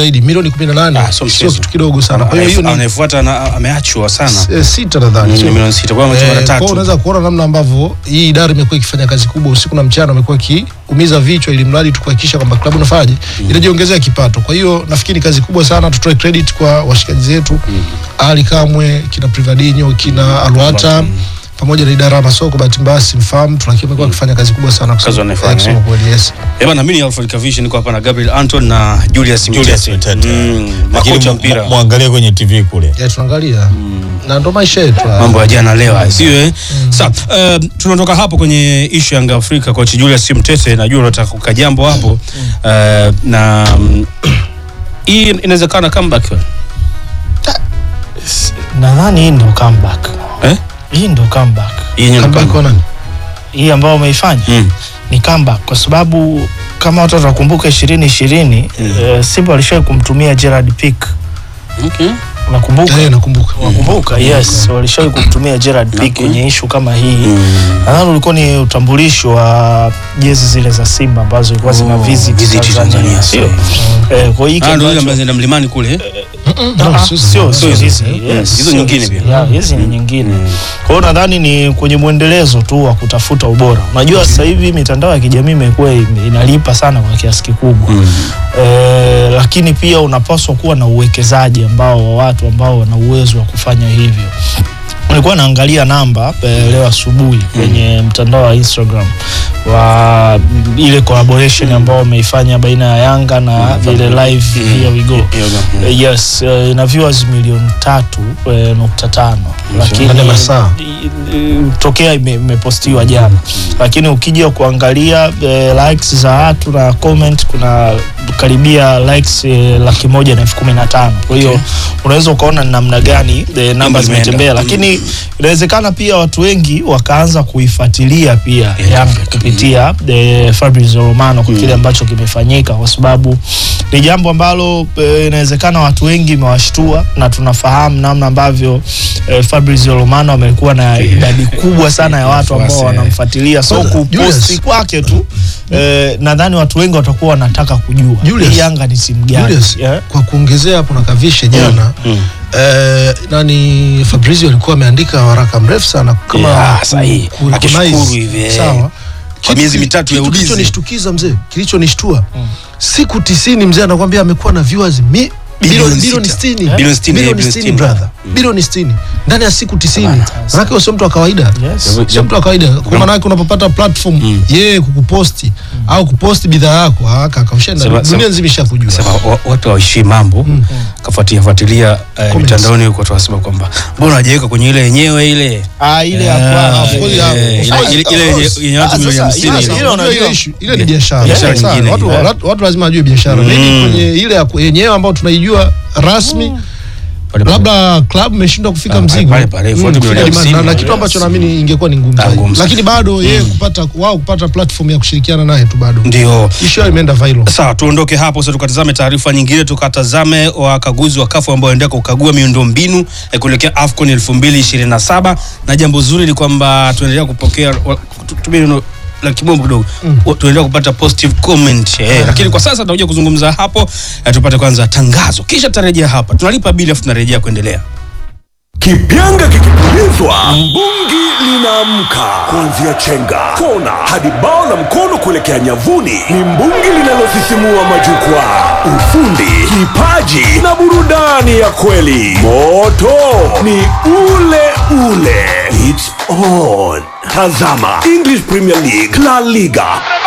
zaidi milioni 18 Ah, sio sio mchezo. kitu kidogo sana kwa hiyo hiyo ni anayefuata na- ameachwa sana eh, sita nadhani Mm, sio? milioni sita kwa hiyo amechukua mara Eh, kwa hiyo tatu unaweza kuona namna ambavyo hii idara imekuwa ikifanya kazi kubwa usiku na mchana, amekuwa ikiumiza vichwa ili mradi tu kuhakikisha kwamba klabu inafanyaje inajiongezea kipato. Kwa hiyo nafikiri ni kazi kubwa sana, tutoe credit kwa washikaji zetu Ali Kamwe, kina Privadinho, kina Alwata pamoja na idara ya masoko. Bahati mbaya simfahamu, lakini amekuwa akifanya kazi kubwa sana kusema- Kazi wanaifanya, eh, kusema eh. kweli, yes. Eh bana, mimi ni Alfred Kavishi, niko hapa na Gabriel Anton na Julius Julius Mtete. Mtete. Mm, lakini makocha mu- mpira mu- muangalie kwenye tv kule Yeah, tunaangalia na ndo maisha yetu haya. mambo ya jana leo haya, sio eh? Sawa, uh, tunaondoka hapo kwenye ishu ya Yanga Afrika. Coach Julius Mtete, najua unataka kuka jambo hapo uh, na mm, hii inawezekana comeback wewe? nadhani hii ndo comeback eh? hii ndo comeback Hii yenyewe ni Comeback comeback. kwa nani? hii ambayo umeifanya Mm. ni comeback kwa sababu kama watu watakumbuka ishirini ishirini eh, Simba walishawai kumtumia Gerard Pick Okay. unakumbuka Eh, nakumbuka. unakumbuka yes walishawai kumtumia Gerard Pick Okay. kwenye ishu kama hii nadhani ulikuwa ni utambulisho wa jezi zile za Simba ambazo ilikuwa zina Oh, visit visit Tanzania Tanzania, sio sawa. eh, kwa hiyo hiki Ah, ndio ile ambacho- ambazo zinaenda mlimani kule. eh? No, Ah, sio- sio sio hizo. hizi Mm. yes, Hizo sio nyingine hizi. pia. Yeah, hizi ni nyingine kwa hiyo nadhani ni kwenye mwendelezo tu wa kutafuta ubora unajua sasa hivi mitandao ya kijamii imekuwa ime- inalipa sana kwa kiasi kikubwa eh, lakini pia unapaswa kuwa na uwekezaji ambao wa watu ambao wana uwezo wa kufanya hivyo nilikuwa naangalia namba eh, leo asubuhi kwenye mtandao wa Instagram wa mm, ile collaboration ambao wameifanya baina ya Yanga na vile live here we go Here we go. Mm. Eh, yes eh, ina viewers milioni tatu eh, nukta tano lakini Ndani ya masaa. i- i- tokea ime- imepostiwa jana lakini ukija kuangalia eh, likes za watu na comment kuna karibia likes eh, laki moja na elfu kumi na tano kwa hiyo unaweza ukaona ni namna gani eh, namba limeenda. zimetembea Mm. lakini inawezekana pia watu wengi wakaanza kuifuatilia pia Yeah, Yanga Africa. kupitia eh, Fabrizio Romano kwa kile ambacho kimefanyika kwa sababu ni jambo ambalo eh, inawezekana watu wengi imewashtua na tunafahamu namna ambavyo eh, Fabrizio Romano amekuwa na idadi kubwa sana ya watu ambao Wafuasi, eh. wanamfuatilia so Kwanza, kuposti Julius. kwake tu eh, nadhani watu wengi watakuwa wanataka kujua Julius. hii Yanga ni timu gani Julius, yeah? kwa kuongezea hapo na kavishe jana eh, nani Fabrizio alikuwa ameandika waraka mrefu sana kama Yeah, ku- sahihi. ku- Akishukuru recognize. hivi, eh. sawa Kwa miezi mitatu ya kitu ulinzi. kilichonishtukiza mzee kilichonishtua siku tisini mzee anakwambia amekuwa na viewers mi Bilioni bilioni bilioni sita. sitini Bilioni sitini, bilioni bilioni sitini sitini. brother bilioni sitini ndani ya siku tisini Bana. manake huyo sio mtu wa kawaida Yes. sio mtu wa kawaida kwa maanake unapopata platform yeye kukuposti au kuposti bidhaa yako ah, kaka ushaenda Sema- dunia sema- nzima ishakujua Sema wa- watu hawaishi mambo kafuatia fuatilia eh, mitandaoni huko watu wasema kwamba mbona hajaweka kwenye ile yenyewe ile Ah, ile Yeah, hapana. of course, eh, yeah, ile- of course, ile- of ile course. yenye watu Ah, milioni sasa, hamsini ile- ile. ile Unajua unajua- ile issue- ile ni biashara Biashara Sawa, nyingine watu, ile. watu, watu lazima wajue biashara Maybe kwenye ile ya ku- yenyewe ambayo tunaijua rasmi Pale pale. labda club imeshindwa kufika Ah, mzigo pale pale, Mm, fuati kufika milioni demand. na, hamsini. na kitu ambacho naamini ingekuwa ni ngumu Ah, zaidi. ngumu sana. lakini bado yeye kupata wao kupata platform ya kushirikiana naye tu bado ndio issue yao imeenda viral sawa tuondoke hapo sasa tukatazame taarifa nyingine tukatazame wakaguzi wa kafu ambao waendea kukagua miundo mbinu eh, kuelekea afcon 2027 na jambo zuri ni kwamba tunaendelea kupokea wa- tu- tumie neno la kimombo kidogo wa- tunaendelea kupata positive comment eh, lakini kwa sasa tunakuja kuzungumza hapo eh, tupate kwanza tangazo kisha tutarejea hapa tunalipa bili afu tunarejea kuendelea Kipyanga kikipulizwa, mbungi linaamka. Kuanzia chenga, kona hadi bao la mkono kuelekea nyavuni, ni mbungi linalosisimua majukwaa. Ufundi, kipaji na burudani ya kweli. Moto ni ule ule. It's on. Tazama English Premier League, La Liga,